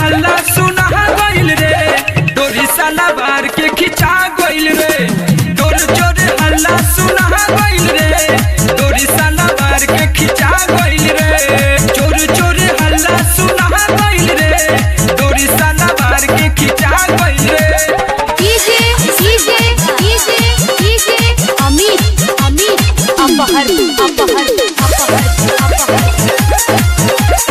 हल्ला सुना गइल रे डोरी साला बार के खिंचा गइल रे चोर चोर हल्ला सुना गइल रे डोरी साला बार के खिंचा गइल रे चोर चोर हल्ला सुना गइल रे डोरी साला बार के खिंचा गइल रे DJ DJ DJ DJ Amit Amit अपहर अपहर अपहर अपहर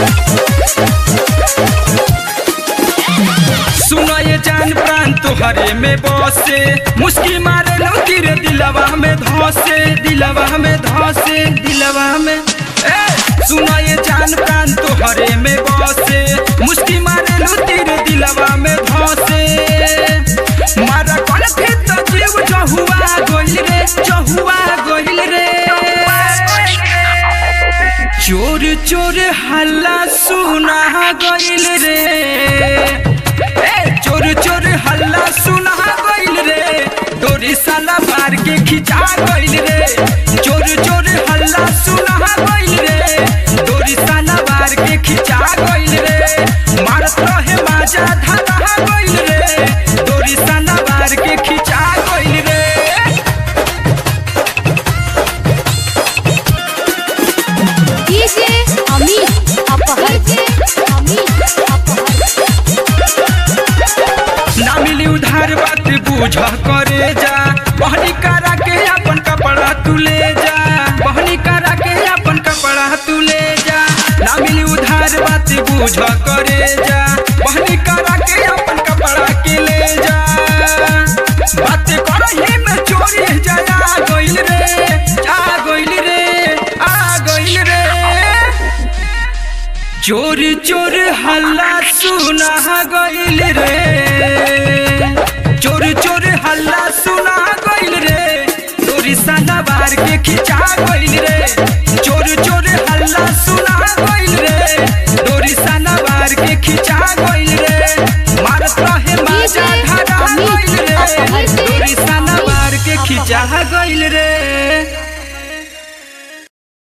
सुनो ये जान प्राण तुहरे में बसे मुस्की मारे लो तेरे दिलवा में धोसे दिलवा में धोसे दिलवा में ए सुनो ये जान प्राण तुहरे में बसे मुस्की मारे लो तेरे दिलवा में धोसे मारा कल फिर तो जीव जहुआ गोइल रे जहुआ गोइल रे चोर चोर हल्ला सुना गइल रे ए चोर चोर हल्ला सुना गइल रे डोरी साला मार के खिंचा गइल रे चोर चोर हल्ला सुना गइल रे डोरी साला मार के खिंचा गइल रे मारत रहे माजा धरा गइल रे डोरी साला मार के खिंचा गइल रे डीजे अमित अपहर अमित अपहर ना मिली उधार बात बूझ करे जा बहनी करा के अपन कपड़ा तू ले जा बहनी करा के अपन कपड़ा तू ले जा ना मिली उधार बात बूझ करे जा बहनी करा के अपन कपड़ा के ले जा बात करही में चोरी जया गइल रे जा गइल रे आ गइल रे चोर चोर हल्ला सुना गइल रे चोर चोर हल्ला सुना गइल रे चोरी साला बार के खिंचा गइल रे चोर चोर हल्ला सुना गइल रे डोरी साला बार के खिंचा गइल रे मारत रहे माजा धरा गइल रे डोरी साला बार के खिंचा गइल रे